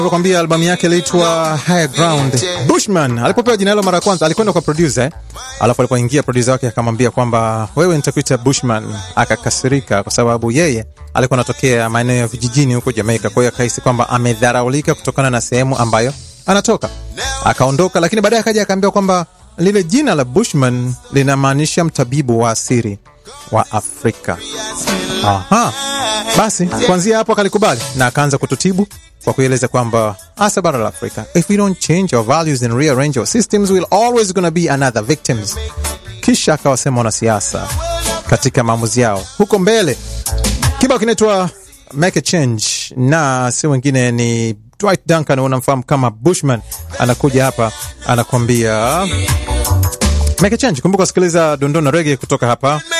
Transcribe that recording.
kwambia albamu yake iliitwa Higher Ground. Bushman alipopewa jina hilo mara ya kwanza alikwenda kwa producer eh? Alafu alipoingia producer wake akamwambia kwamba wewe nitakuita Bushman. Akakasirika kwa sababu yeye alikuwa anatokea maeneo ya vijijini huko Jamaica, kwa hiyo akahisi kwamba amedharaulika kutokana na sehemu ambayo anatoka, akaondoka. Lakini baadaye akaja akaambiwa kwamba lile jina la Bushman linamaanisha mtabibu wa asiri wa Afrika. Aha. Basi kuanzia hapo akalikubali na akaanza kututibu kwa kueleza kwamba hasa bara la Afrika, if we don't change our values and rearrange our systems we'll always gonna be another victims. Kisha akawasema wanasiasa katika maamuzi yao huko mbele. Kibao kinaitwa Make a Change na si wengine ni Dwight Duncan, unamfahamu kama Bushman, anakuja hapa anakuambia Make a Change. Kumbuka kusikiliza dondona rege kutoka hapa